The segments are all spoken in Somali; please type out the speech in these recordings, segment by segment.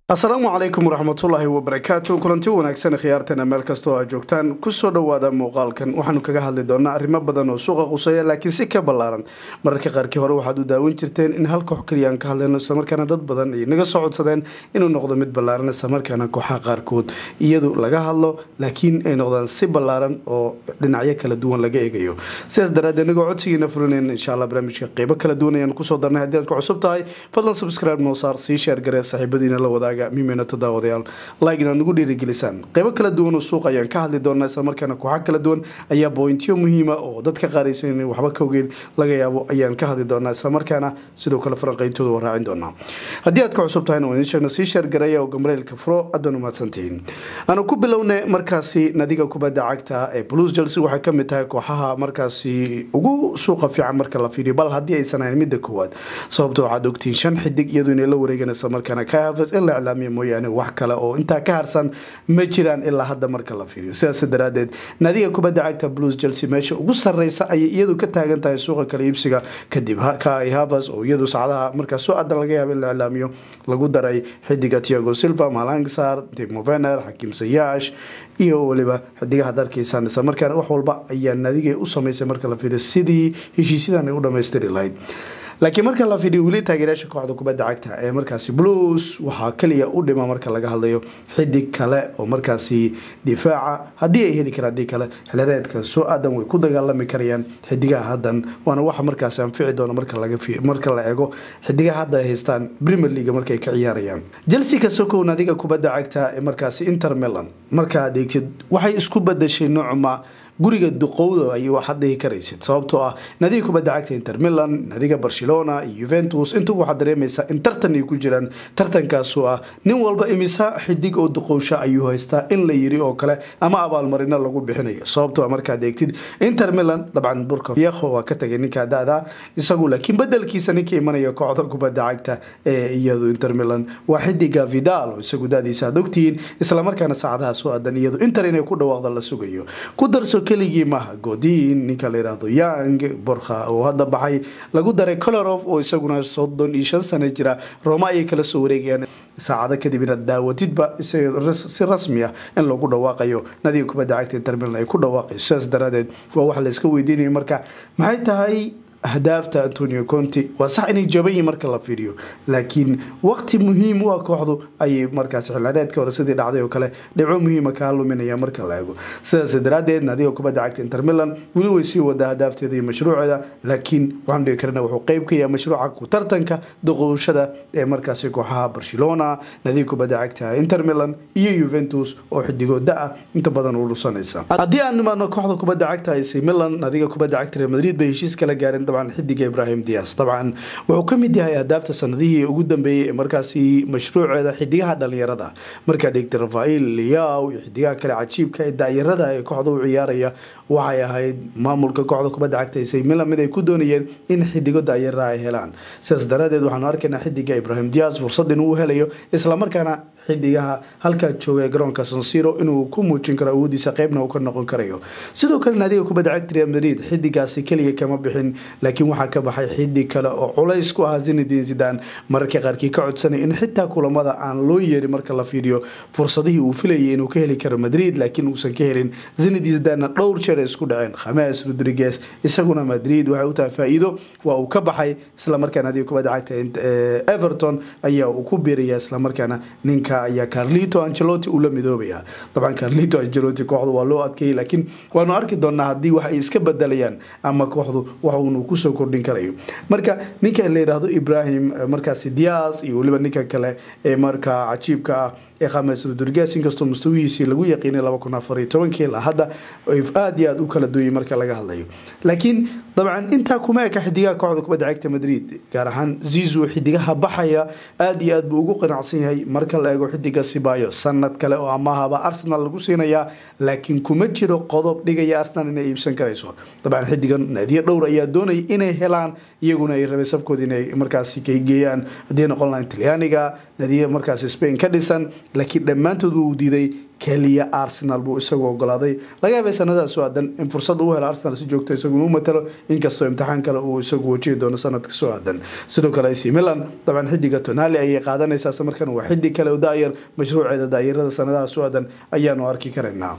asalaamu calaykum waraxmatullaahi wabarakaatu kulanti wanaagsan khiyaartana meel kastoo aa joogtaan kusoo dhowaada muuqaalkan waxaanu kaga hadli doonaa arrimo badan oo suuqa quseeya laakiin si ka ballaaran mararka qaarkii hore waxaad u daawan jirteen in hal koox keliya aan ka hadlayno islamarkaana dad badan ay naga soo codsadeen inuu noqdo mid ballaaran islamarkaana kooxaha qaarkood iyadu laga hadlo laakiin ay noqdaan si ballaaran oo dhinacyo kala duwan laga eegayo sidaas daraaddeed inagoo codsigiina fulinayna insha allah barnaamijka qeybo kala duwan ayaan kusoo darnay haddii aad ku cusub tahay fadlan subscribe noo saar sii sheer garee saaxiibadiina la wadaaga mimena toddaawadayaal like inaad nagu dhiirigelisaan qeybo kala duwan oo suuq ayaan ka hadli doonaa islamarkaana kooxa kala duwan ayaa bointiyo muhiima oo dadka qaaraysan inay waxba ka ogeyn laga yaabo ayaan ka hadli doonaa islamarkaana sidoo kale faranqeyntooda waa raacin doonaa haddii aad ka cusub tahayna waan idin sheegna sii sheergareeya oo gambareylka furo aad baan umahadsantihiin aanu ku bilowna markaasi nadiga kubadda cagta ee blues chelsea waxay ka mid tahay kooxaha markaasi ugu suuqa fiican marka la fiiriyo bal haddii aysan ahayn midda koowaad sababto waxaad ogtihiin shan xidig iyadoo inay la wareegan islamarkaana ka hafas in la iclaamiya mooyaane wax kale oo intaa ka harsan ma jiraan ilaa hadda marka la fiiriyo sidaas daraadeed nadiga kubadda cagta blues chelsea meesha ugu sareysa ayay iyadu ka taagan tahay suuqa kala iibsiga kadib kai havas oo iyadu sacdaha markaa soo adan laga yaaba in la iclaamiyo lagu daray xidiga tiago silva malangsar timo vener xakiim sayaash iyo weliba xidigaha dalkiisan isla markaana wax walba ayaa nadiga u sameysay marka la fiiriyo sidii heshiisyadan ay u dhamaystiri lahayd laakiin marka la fidiyo weli taageerayaasha kooxda kubadda cagta ee markaasi blues waxaa kaliya u dhima marka laga hadlayo xidig kale oo markaasi difaaca haddii ay heli karaan haddii kale xilireedka soo aadan way ku dagaalami karayaan xidigaha haddan waana waxa markaasi anfici doona marka la eego xidigaha hadda ay haystaan premier league markay ka ciyaarayaan chelsea ka sokow nadiga kubadda cagta ee markaasi inter milan markaa adeegtid waxay isku badashay noocma guriga duqowda ayay waxaad dhihi karaysid sababtoo ah nadiga kubadda cagta inter milan nadiga barcelona iyo yuventus intuba waxaad dareemaysaa in tartan ay ku jiraan tartankaasoo ah nin walba imisa xidig oo duqowsha ayuu haystaa in la yiri oo kale ama abaalmarino lagu bixinayo sababtoo ah markaad eegtid inter milan dabcan burka fiekho waa ka tagay ninkaa da-da isagu laakiin bedelkiisa ninka imanaya kooxda kubadda cagta ee iyadu inter milan waa xidiga vidal oo isagu da-diisa aad ogtihiin islamarkaana saacadaha soo aadan iyadu inter inay ku dhawaaqda la sugayo ku darso keligii maaha godin ninka la yidhaahdo yang borkha oo hadda baxay lagu daray colorof oo isaguna soddon iyo shan sano jira roma ayay kala soo wareegayaan saacado kadib inaad daawatidba si rasmi ah in lagu dhawaaqayo nadiga kubadda cagta intermilan ay ku dhawaaqayo sidaas daraadeed waa wax la iska weydiinaya marka maxay tahay ahdaafta antonio conti waa sax inay jaban yihin marka la fiiriyo laakiin waqti muhiim u ah kooxdu ayay markaas xilaareedka hore sidii dhacday oo kale dhibco muhiima kaa luminaya marka la eego sidaas daraadeed nadiga kubadda cagta inter milan weli way sii wadaa ahdaafteeda iyo mashruuceeda laakiin waxaan dhigi karana wuxuu qeyb ka yahay mashruuca ku tartanka duqowshada ee markaasi kooxaha barcelona nadiga kubadda cagta inter milan iyo yuventus oo xidigoo da-a inta badan u dhusanaysa haddii aan nimaadno kooxda kubadda cagta ac milan nadiga kubadda cagta real madrid bay heshiis kala gaareen dabcan xidiga ibrahim dias dabcan wuxuu ka mid yahay ahdaafta sanadihii ugu dambeeyey ee markaasi mashruuceeda xidigaha dhalinyarada markaad eegtay rafael liyaw iyo xidigaha kale cajiibka ee daayarada ee kooxda u ciyaaraya waxay ahayd maamulka kooxda kubadda cagta isay milan mid ay ku doonayeen in xidigo daayara ay helaan sidaas daraadeed waxaanu arkaynaa xidiga ibrahim dias fursad inuu helayo islamarkaana xidigaha halkaa jooga ee garoonka sansiro inuu ku muujin karo awoodiisa qeybna uu ka noqon karayo sidoo kale naadiga kubadda cagta real madrid xidigaasi keliya kama bixin laakiin waxaa ka baxay xidig kale oo culays ku ahaa zinedin zidan mararka qaarkii ka codsanay in xitaa kulamada aan loo yeerin marka la fiiriyo fursadihii uu filayay inuu ka heli karo madrid laakiin uusan ka helin zinedin zidanna dhowr jeer ay isku dhaceen khames rodriguez isaguna madrid waxay u tahay faa-iido waa uu ka baxay islamarkaa naadiga kubadda cagta everton ayaa uu ku biiraya islamarkaana ninka ayaa carlito angelotti uu la midoobaya dabcan carlito angelotti kooxdu waa loo adkeeyay laakiin waanu arki doonaa haddii wax ay iska bedelayaan ama kooxdu waxuunu kusoo kordhin karayo marka ninka la yidhaahdo ibrahim markaasi dias iyo weliba ninka kale ee markaa cajiibka ah ee khames rodriguez inkastoo mustawihiisii lagu yaqiinay laba kun afar iyo tobankii ilaa hadda aada iyo aada u kala duwayay marka laga hadlayo laakiin dabcan intaa kuma eka xidigaha kooxda kubadda cagta madrid gaar ahaan zizu xidigaha baxaya aada iyo aad buu ugu qanacsan yahay marka la eego xidiga sibayo sanad kale oo amaahaba arsenal lagu siinayaa laakiin kuma jiro qodob dhigaya arsenal inay iibsan karayso dabcan xidigan naadiyo dhowr ayaa doonaya inay helaan iyaguna ay rabay sabkooda inay markaasi kaygeeyaan haddii noqon lahayn talyaaniga naadiyo markaasi spain ka dhisan laakiin dhammaantood uu diiday keliya arsenal buu isagu ogolaaday laga yaabay sanadaas soo aadan in fursad uu helo arsenal si joogto isagu inuu matalo inkastoo imtixaan kale uu isagu wajihi doono sanadka soo aadan sidoo kale ac milan dabcan xidiga tonali ayay qaadanaysaa isla markaana waa xidig kale oo daayar mashruuceeda daayarada sanadaha soo aadan ayaanu arki karaynaa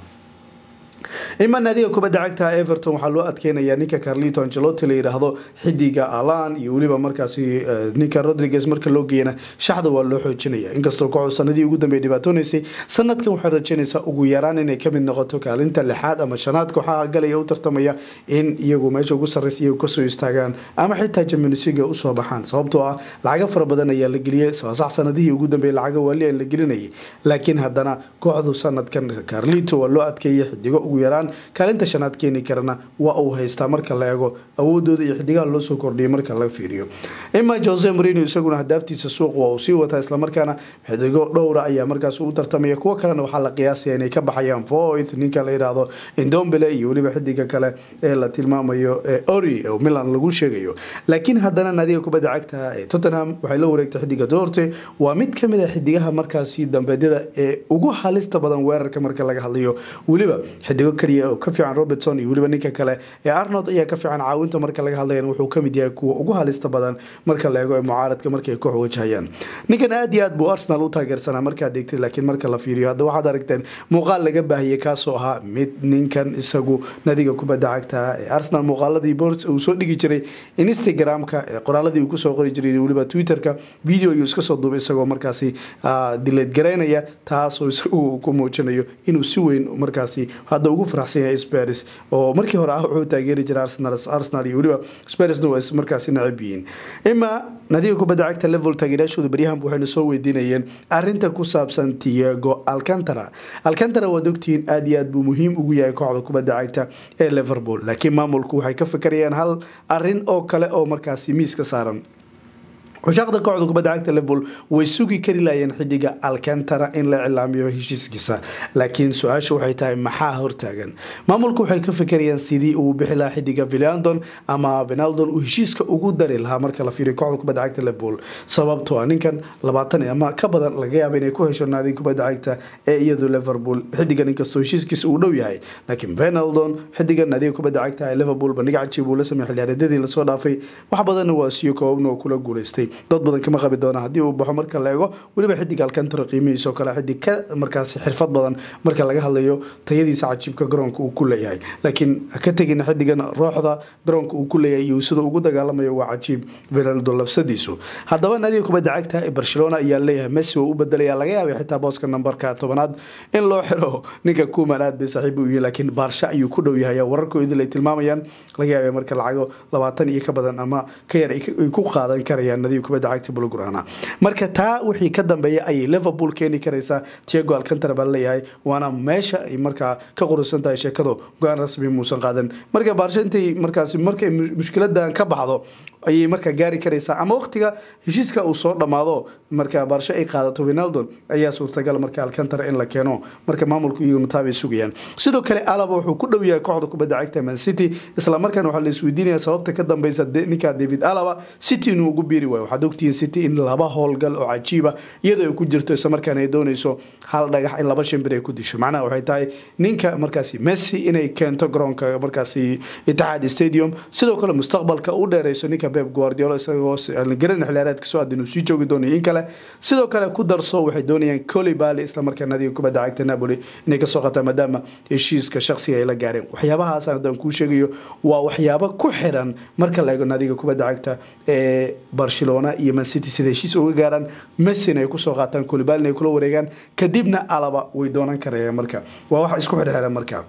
ima naadiga kubadda cagta everton waxaa loo adkeynayaa ninka carlito angelotti la yidhaahdo xidiga alan iyo weliba markaasi ninka rodriguez marka loo geeyana shaxda waa loo xoojinaya inkastoo kooxdu sanadii ugu dambeey dhibaatoonaysay sanadkan waxay rajaynaysaa ugu yaraan inay kamid noqoto kaalinta lixaad ama shanaad kooxaha galaya u tartamaya in iyagu meesha ugu sarreysa iyagu kasoo istaagaan ama xitaa jamunisiga usoo baxaan sababtoo ah lacago fara badan ayaa la geliyey sax sanadihii ugu dambeeyay lacago waali aan la gelinayay laakiin haddana kooxdu sanadkan carlito waa loo adkeeyay xidigo ugu yaraan kaalinta shanaad keeni karana waa uu haystaa marka la eego awoodooda iyo xidigaha loo soo kordhiyay marka laga fiiriyo ima jose marino isaguna hadaaftiisa suuq waa uu sii wataa islamarkaana xidigo dhowra ayaa markaas u tartamaya kuwo kalena waxaa la qiyaasaya inay ka baxayaan voith ninka la yidhaahdo indombele iyo weliba xidiga kale ee la tilmaamayo ori oo milan lagu sheegayo laakiin haddana naadiga kubadda cagta ee tottenham waxay la wareegtay xidiga dorte waa mid kamid a xidigaha markaasi dambeedyada ee ugu halista badan weerarka marka laga hadlayo weliba xidigo kaliya oo ka fiican robertson iyo weliba ninka kale ee arnold ayaa ka fiican caawinta marka laga hadlayan wuxuu kamid yahay kuwa ugu halista badan marka la eego ee mucaaradka markay koox wajahayaan ninkan aad iyo aad buu arsenal u taageersanaa markaad degtay laakiin marka la fiiriyo hadda waxaad aragteen muuqaal laga baahiyey kaasoo ahaa mid ninkan isagu nadiga kubadda cagta ee arsenal muuqaaladii bors uu soo dhigi jiray instagram-ka qoraaladii uu kusoo qori jiray weliba twitterka video ayuu iska soo duubay isagoo markaasi dileed garaynaya taasoo isagu ku muujinayo inuu si weyn markaasi hadda ugu faraxsan yahay spars oo markii hore ah wuxuu taageeri jiray arsenal arsenal iyo weliba sparsna waa markaasi nacab yihiin ima nadiga kubadda cagta level taageerayaashooda baryahan waxayna soo weydiinayeen arinta ku saabsan tiago alcantara alcantara waad ogtihiin aad iyo aad buu muhiim ugu yahay kooxda kubadda cagta ee liverpool laakiin maamulku waxay ka fikerayaan hal arin oo kale oo markaasi miiska saaran cushaaqda kooxda kubadda cagta liverpool way sugi kari laayeen xidiga alcantara in la cilaamiyo heshiiskiisa laakiin su-aasha waxay tahay maxaa hortaagan maamulku waxay ka fikerayaan sidii uu bixi lahaa xidiga villandon ama vinaldon uu heshiiska ugu dari lahaa marka la fiiriyo kooxda kubadda cagta liverpool sababtoo ah ninkan labaatan ama ka badan laga yaaba inay ku hesho naadiga kubadda cagta ee iyadu liverpool xidigan inkastoo heshiiskiisa uu dhow yahay laakiin vinaldon xidigan naadiga kubadda cagta ee liverpool bandhiga cajiib uu la sameeyay xilciyaareedyadii lasoo dhaafay wax badanna waa siyo koobabna oo kula guuleystay dad badan kama qabi doona haddii uu baxo marka la eego weliba xidig alcantara qiimihiisoo kale xidig ka markaasi xirfad badan marka laga hadlayo tayadiisa cajiibka garoonka uu ku leeyahay laakiin ka tegina xidigan rooxda garoonka uu ku leeyahay iyo sida ugu dagaalamayo waa cajiib vinaldo lafsadiisu haddaba naadiga kubadda cagta ee barcelona ayaa leeyahay messi oo u bedelaya laga yaabay xitaa booska nambarka tobanaad in loo xiro ninka kuman aad bay saaxiib u yihiin laakiin baarsha ayuu ku dhow yahay wararkoodii ay tilmaamayaan laga yaabay marka lacago labaatan iyo ka badan ama ka yar ay ku qaadan karayaan nadiga kubadda cagta bulgurana marka taa wixii ka dambeeya ayay liverpool keeni karaysaa tiago alcantara baa leeyahay waana meesha ay markaa ka qurusan tahay sheekado go-aan rasmi muusan qaadan marka baarsha intay markaasi markay mushkiladan ka baxdo ayay markaa gaari karaysaa ama waqtiga heshiiska uu soo dhammaado marka baarsho ay qaadato vinaldon ayaa suurtagal marka alcantara in la keeno marka maamulku iyaguna taabay sugayaan sidoo kale alaba wuxuu ku dhow yahay kooxda kubadda cagta man city islamarkaana waxaa la isweydiinaya sababta ka dambeysa ninka david alaba city inuu ugu biiri waayo waxaad ogtihiin city in laba howlgal oo cajiiba iyadoo ay ku jirto islamarkaana ay dooneyso hal dhagax in laba shimbir ay ku disho macnaha waxay tahay ninka markaasi messi inay keento garoonka markaasi itixaad stadium sidoo kale mustaqbalka u dheereyso ninka beb guardiolo isagoo garan xiliyaareedka soo aad inuu sii joogi doonayo in kale sidoo kale ku darso waxay doonayaan colibali islamarkaa nadiga kubadda cagta napoli inay kasoo qataan maadaama heshiiska shaksiga ay la gaareen waxyaabahaas haddaan kuu sheegayo waa waxyaabo ku xiran marka la eego nadiga kubadda cagta ee barcelona iyo mancity sida heshiis uga gaaraan messina ay kusoo qaataan colibali inay kula wareegaan kadibna alaba way doonan karayaan marka waa wax isku xirxiran marka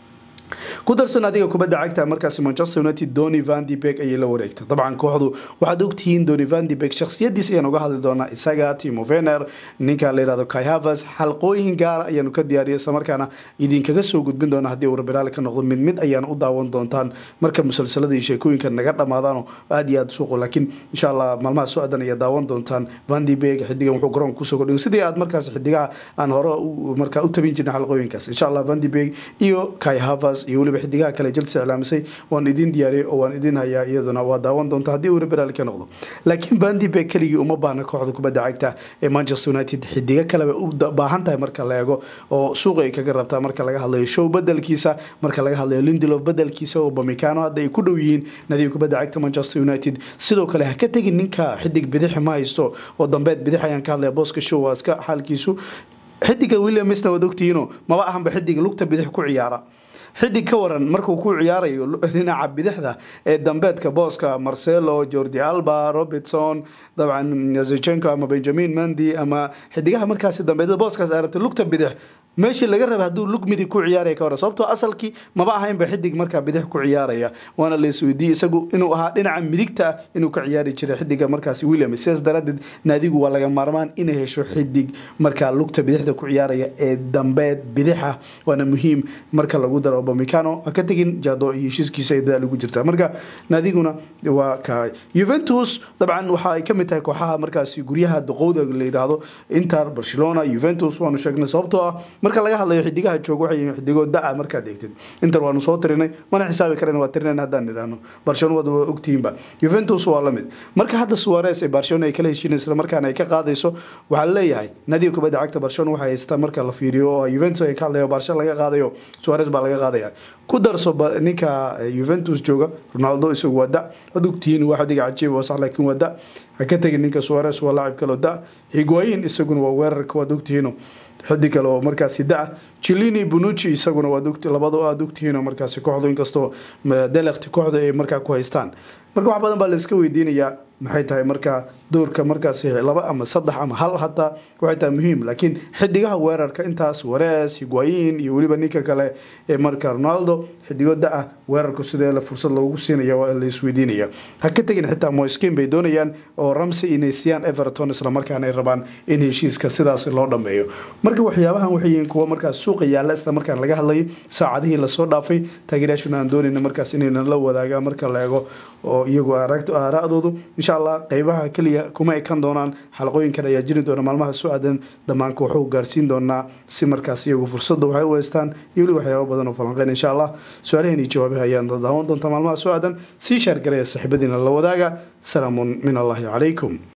ku darsan adiga kubadda cagta markaasi manchester united doni van de beg ayay la wareegtay dabcan kooxdu waxaad ogtihiin doni van de beg shakhsiyadiis ayaan uga hadli doonaa isaga timo vener ninka la yihahdo kai havas xalqooyin gaara ayaanu ka diyaariyay islamarkaana idinkaga soo gudbin doona haddii uu rabiraali ka noqdo mid mid ayaan u daawan doontaan marka musalsalada iyo sheekooyinka naga dhamaadaano aad iyo aad suuqo laakiin insha allah maalmaha soo adan ayaa daawan doontaan van de beg xidigan wuxuu garoonka kusoo kordhin sidii aad markaas xidigaha aan hore markaa u tabin jirnay xalqooyinkaas insha allah van de beg iyo kai havas xidigahaas iyo weliba xidigaha kale chelsea iclaamisay waan idin diyaariyay oo waan idin hayaa iyaduna waa daawan doonta haddii uu reberaal ka noqdo laakiin bandibe keligii uma baahna kooxda kubadda cagta ee manchester united xidigo kaleba u baahan tahay marka la eego oo suuqa ay kaga rabtaa marka laga hadlayo show bedelkiisa marka laga hadlayo lindelof bedelkiisa oo bamicano hadda ay ku dhow yihiin nadiib kubadda cagta manchester united sidoo kale ha ka tegin ninka xidig bidixi ma haysto oo dambeed bidix ayaan ka hadlaya booska show waa iska xaalkiisu xidiga williamsna waad ogtihiino maba ahanba xidiga lugta bidix ku ciyaara xidig ka waran markuu ku ciyaarayo dhinaca bidixda ee dambeedka booska marcelo jordi alba robertson dabcan zichenko ama benjamin mandi ama xidigaha markaasi dambeed booskaas ay rabtay lugta bidix meeshii laga raba hadduu lug midig ku ciyaaraya ka waran sababtoo asalkii maba ahaynba xidig markaa bidix ku ciyaaraya waana la isweydiiyey isagu inuu ahaa dhinaca midigta ah inuu ka ciyaari jiray xidiga markaasi william sidaas daraadeed naadigu waa laga maarmaan inay hesho xidig markaa lugta bidixda ku ciyaaraya ee dambeed bidixa waana muhiim marka lagu daro bamicano ha ka tegin jado iyo heshiiskiisa ay dadaal ugu jirtaa marka naadiguna waa kahay juventus dabcan waxa ay kamid tahay kooxaha markaasi guryaha duqowda la yidhaahdo inter barcelona juventus waanu sheegnay sababtoo ah marka laga hadlayo xidigaha jooga waxay yihiin xidigo da-a markaad eegtid inter waanu soo tirinay mana xisaabi karen waa tirinay haddaan idhaahno barcelona wada waa ogtihiinba juventus waa lamid marka hadda suarez ee barcelona ay kala heshiin isla markaana ay ka qaadayso waxaa leeyahay nadiib kubadda cagta barcelona waxay haystaa marka la fiiriyo oo juventus ay ka hadlayo barcelona laga qaadayo suarez baa laga qaadaya ku darso ninka juventus jooga ronaldo isagu waa da waad ogtihiin waa xidiga cajiib waa sax laakiin waa da ha ka tegin ninka suarez waa laacib kaloo da higuayin isaguna waa weerarka waad ogtihiino xidig kale oo markaasi da chilini bunucci isaguna labado aad ogtihiinoo markaasi kooxdu inkastoo delekti kooxda ay markaa ku haystaan marka wax badan baa la iska weydiinayaa maxay tahay markaa doorka markaasi laba ama saddex ama hal hataa waxay tahay muhiim laakiin xidigaha weerarka intaas warees higuayin iyo weliba ninka kale ee marka ronaldo xidigo da-ah weerarku sidee la fursad loogu siinaya waa la isweydiinaya ha ka tegin xitaa moiskin bay doonayaan oo ramsey inay siiyaan everton islamarkaana ay rabaan in heshiiska sidaas loo dhameeyo marka waxyaabahan waxay yihiin kuwa markaas suuqa yaalla islamarkaan laga hadlayay saacadihii lasoo dhaafay taageerayaashuna aan doonayna markaas inaynan la wadaagaan marka la eego oo iyagu aaraa'doodu insha allah qeybaha keliya kuma ekan doonaan xalaqooyinkan ayaa jiri doona maalmaha soo aadan dhammaanka waxuu gaarsiin doonaa si markaas iyagu fursadda waxay u haystaan iyo weli waxyaaba badan oo falanqeyn insha allah su-aalahan iyo jawaabaha ayaan daawan doontaa maalmaha soo aadan sii shaargaraya saaxiibadiina la wadaaga salaamun min allahi calaykum